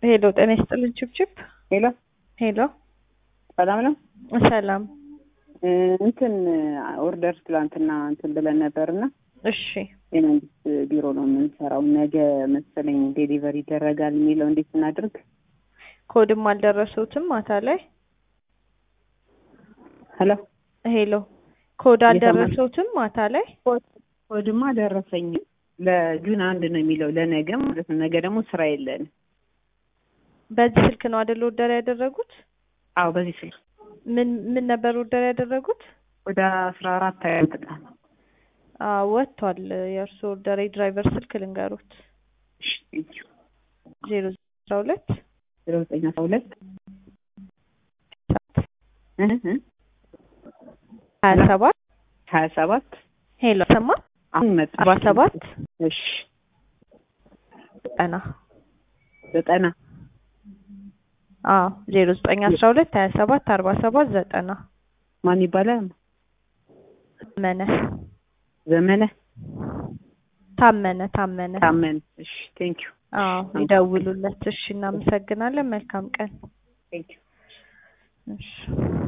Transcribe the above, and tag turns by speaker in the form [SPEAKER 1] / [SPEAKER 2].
[SPEAKER 1] ሄሎ ጤና ይስጥልን ችብችብ
[SPEAKER 2] ሄሎ
[SPEAKER 1] ሄሎ
[SPEAKER 2] ሰላም ነው።
[SPEAKER 1] ሰላም
[SPEAKER 2] እ እንትን ኦርደር ትላንትና እንትን ብለን ነበርና
[SPEAKER 1] እሺ
[SPEAKER 2] የመንግስት ቢሮ ነው የምንሰራው። ነገ መሰለኝ ዴሊቨሪ ይደረጋል የሚለው እንዴት እናድርግ?
[SPEAKER 1] ኮድም አልደረሱትም ማታ ላይ
[SPEAKER 2] ሄሎ
[SPEAKER 1] ሄሎ ኮድ
[SPEAKER 2] እየሰማን-
[SPEAKER 1] አልደረሱትም ማታ ላይ
[SPEAKER 2] ኮድማ ደረሰኝ። ለጁን አንድ ነው የሚለው ለነገ ማለት ነው። ነገ ደግሞ ስራ የለን።
[SPEAKER 1] በዚህ ስልክ ነው አይደል ኦርደር ያደረጉት
[SPEAKER 2] አዎ በዚህ ስልክ
[SPEAKER 1] ምን ምን ነበር ኦርደር ያደረጉት
[SPEAKER 2] ወደ አስራ አራት ያመጣ
[SPEAKER 1] አዎ ወጥቷል የእርሱ ኦርደር የድራይቨር ስልክ ልንገሩት ዜሮ አስራ ሁለት
[SPEAKER 2] ዜሮ ዘጠኝ አስራ ሁለት እ እ
[SPEAKER 1] ሀያ ሰባት
[SPEAKER 2] ሀያ ሰባት
[SPEAKER 1] ሄሎ ሰማ
[SPEAKER 2] አሁን መጣ
[SPEAKER 1] አርባ ሰባት
[SPEAKER 2] እሺ
[SPEAKER 1] ዘጠና
[SPEAKER 2] ዘጠና
[SPEAKER 1] አዎ ዜሮ ዘጠኝ አስራ ሁለት ሀያ ሰባት አርባ ሰባት ዘጠና
[SPEAKER 2] ማን ይባላል?
[SPEAKER 1] ታመነ
[SPEAKER 2] ዘመነ
[SPEAKER 1] ታመነ ታመነ
[SPEAKER 2] ታመን። እሺ ቴንክ ዩ
[SPEAKER 1] አዎ ይደውሉለት እሺ እናመሰግናለን መልካም ቀን
[SPEAKER 2] ቴንክ ዩ
[SPEAKER 1] እሺ